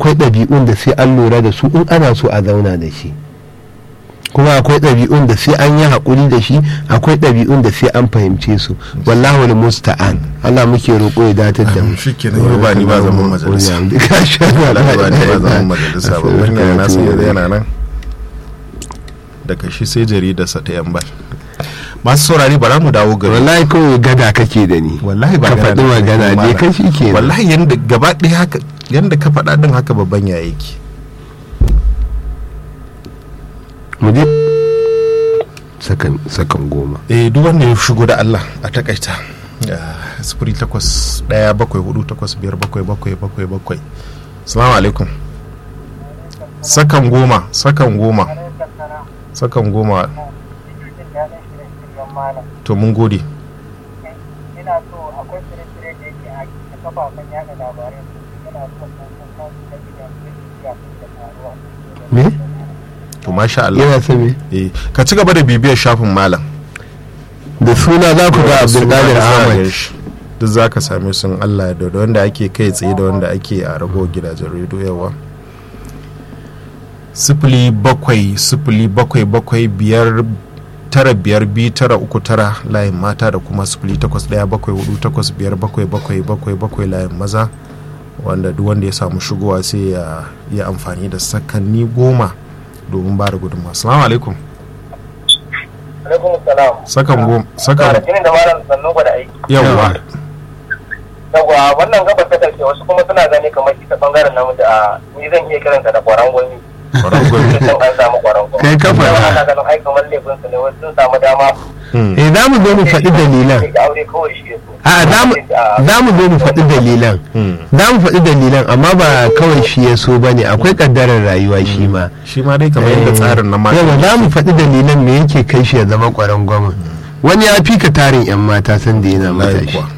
akwai ɗabi'un da sai an lura da su in ana so a zauna da shi kuma akwai ɗabi'un da sai an yi haƙuri da shi akwai ɗabi'un da sai an fahimce su wallahu wal musta'an Allah muke roƙo ya datar da mu shi kenan yau ba ni ba zaman majalisa Ka sha Allah ba ni ba zaman Allah. majalisa ba wani na san yanzu yana nan daga shi sai jaridarsa ta yan bal masu saurari bara mu dawo gari wallahi kawai gada kake da ni wallahi ba ka gana faɗi da magana kai ne malam. kai shi ke wallahi yanda gaba ɗaya haka yanda ka faɗa din haka babban ya yake mu je sakan sakan goma eh duk wanda ya shigo da Allah a takaita Ah, sifiri takwas ɗaya bakwai hudu takwas biyar bakwai bakwai bakwai bakwai salamu alaikum sakan goma sakan goma sakan goma to mun gode ina so akwai shirye-shirye da yake a kafafen yada labarai yana so kuma kan da gidan ya da taruwa me to masha Allah yana son me eh ka ci gaba da bibiyar shafin malam da suna za ku ga abdulkadir ahmad duk za ka same sun Allah ya da wanda ake kai tsaye da wanda ake a ragowar gidajen rediyo yawa sifili bakwai sifili bakwai bakwai biyar tara biyar biyu tara uku tara layin mata da kuma sifili takwas daya bakwai hudu takwas biyar bakwai bakwai bakwai bakwai layin maza wanda duk wanda ya samu shigowa sai ya yi amfani da sakanni goma domin ba da gudunmawa salamu alaikum alaikum salam sakan goma sakan jini da malam sannu ba da aiki yawa yawa wannan gabar ta karshe wasu kuma suna gani kamar ita bangaren namiji a ni zan iya kiranta da kwaran gwani Kwaran gwani. sun an samu kwaran gwani Kai ka faɗa. Yawa ana ganin ai kamar laifin su ne wasu sun samu dama Hmm. eh za mu zo mu faɗi dalilan da aure kawai shi ya so a za mu- za mu zo mu faɗi dalilan Hmm. za mu faɗi dalilan amma ba kawai shi ya so ba ne akwai ƙaddarar rayuwa shi ma shi ma dai kamar yadda tsarin na mata yawa za mu faɗi dalilan me yake kai shi ya zama ƙwaron gwamna wani ya fi ka tarin 'yan mata san da yana wallahi matashi kuwa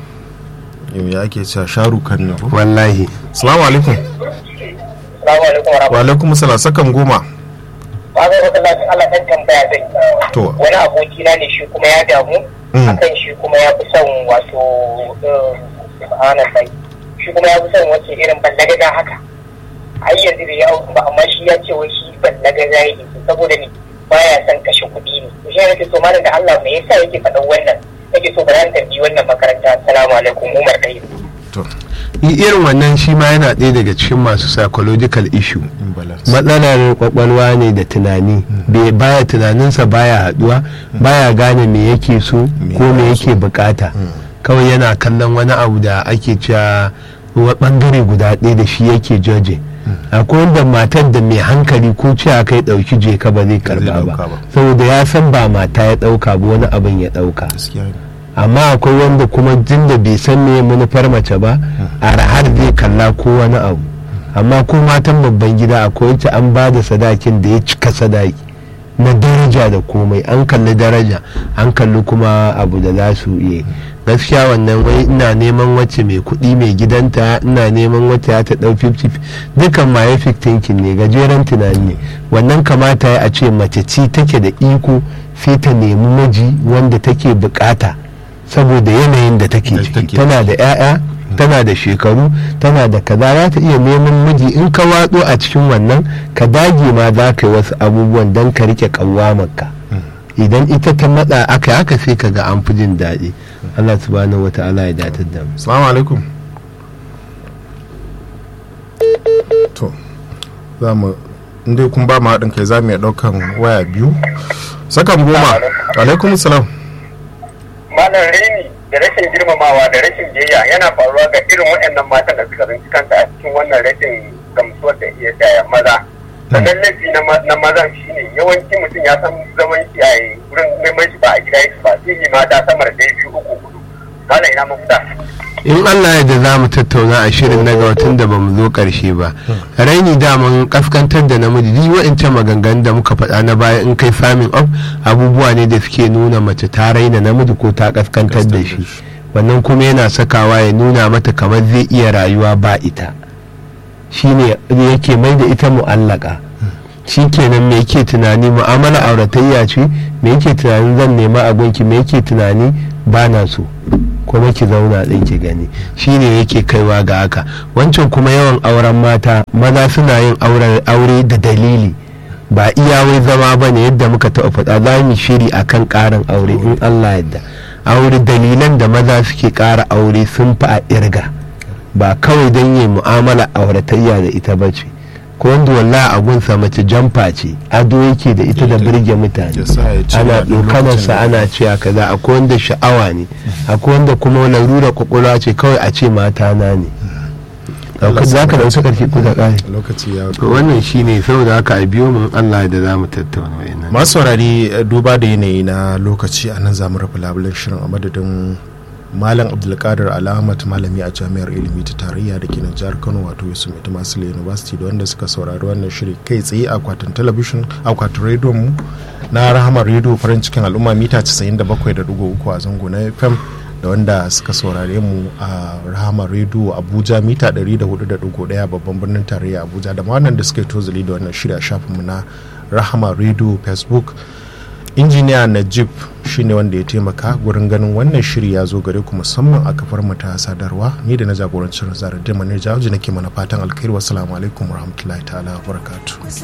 yau ya ake cewa sharu kan ne ko wallahi salamu alaikum Assalamu alaikum wa wa alaikum salam sakan goma ba zai wata lafin Allah ɗan tambaya zai To. wani abokina ne shi kuma ya damu Mm. akan shi kuma ya fi son wato subhanallah shi kuma ya fi son wace irin ballagaga haka ai yanzu bai yawo ba amma shi ya ce wai shi ballagaga yake so saboda ne baya son kashe kuɗi ne to shi ne nake so malam da Allah me yasa yake faɗan wannan nake so bayan tambayi wannan makaranta assalamu alaikum Umar Dai to I- irin wannan shi ma yana ɗaya daga cikin masu psychological issue imbalance matsalar kwakwalwa ne da tunani Bai- baya tunaninsa baya haduwa baya gane me yake so Me ko me baya yake bukata kawai yana kallon wani abu da ake cewa wa bangare guda ɗaya da shi yake joje akwai wanda matar da mai hankali ko cewa kai ɗauki je ka ba zai karba ɗauka ba ba. saboda ya san ba mata ya ɗauka ba wani abin ya ɗauka gaskiya ne amma akwai wanda kuma jin da bai san me manufar mace ba a har zai kalla ko wani abu amma ko matan babban gida akwai wacce an ba da sadakin da ya cika sadaki na daraja da komai an kalli daraja an kalli kuma abu da za su iya gaskiya wannan wai ina neman wacce mai kuɗi mai gidanta ina neman wacce ya ta ɗau 50 dukan myopic thinking ne gajeren tunani ne wannan kamata ya a ce mace ci take da iko sai ta nemi miji wanda take bukata saboda yanayin da take Da ciki take tana da 'ya'ya tana da shekaru tana da kaza za ta iya neman miji in ka watso a cikin wannan ka dage ma za ka yi wasu abubuwan don ka rike kawamarka idan ita ta matsa aka yi haka sai ka ga an fi jin daɗi Allah subhanahu wa ta'ala ya datar da mu salamu alaikum to za mu inda kun ba mu haɗin kai za mu iya ɗaukan waya biyu sakan goma alaikum salam malam rini da rashin girmamawa da rashin biyayya yana faruwa ga irin waɗannan matan da suka rinci kanta a cikin wannan rashin gamsuwar da iya daya maza sannan laifi na ma- na mazan shine yawanci mutum ya san zaman shi a wurin neman shi ba a gida yake ba sai yi mata sama da ɗaya biyu uku hudu malam ina mafita in Allah ya da za mu tattauna a shirin na ga watan da ba mu zo ƙarshe ba raini daman kaskantar da namiji duk wa'ancan maganganun da muka faɗa na baya in kai farming up abubuwa ne da suke nuna mace ta raina namiji ko ta kaskantar da shi wannan kuma yana sakawa ya nuna mata kamar zai iya rayuwa ba ita shine yake mai da ita mu'allaka shi kenan me yake tunani mu'amala auratayya ce me yake tunanin zan nema a gunki me yake tunani ba na so kuma ki zauna ɗin ki gani shine yake kaiwa ga haka wancan kuma yawan auren mata maza suna yin aure da dalili ba iya wai zama ba ne yadda muka taɓa faɗa za mu shiri akan ƙarin aure in allah yadda aure dalilan da maza suke ƙara aure sun fi a irga ba kawai don yi mu'amala auratayya da ita ba ce ko wanda wallahi abunsa mace jamfa ce ado yake da ita da birge mutane ana ɗaukanarsa ana cewa kaza akwai wanda sha'awa ne akwai wanda kuma larura kwakwalwa ce kawai a ce mata na ne za ka dauki karshe ko da ƙari lokaci ya wannan shine saboda haka a biyo mun Allah da za mu tattauna wayannan masu saurari duba da yanayi na lokaci a nan za mu rufe labulen shirin a madadin malam abdulkadir al'ahmad malami a jami'ar ilimi ta tarayya da ke nan jihar kano wato yusuf mai masu university da wanda suka saurari wannan shiri kai tsaye akwatin talabishin akwatin rediyon mu na rahama rediyo farin cikin al'umma mita 97.3 a zango na fm da wanda suka saurare mu a rahama rediyo abuja mita 104.1 babban birnin tarayya abuja da ma wannan da suka yi tozali da wannan shirya shafinmu na rahama rediyo facebook injiniya najib shine wanda ya taimaka gurin ganin wannan shiri ya zo gare ku musamman a kafar mu ta sadarwa ni da na jagorancin zarar da manir jawaji nake mana fatan alkhairi wassalamu alaikum warahmatullahi ta'ala barakatuh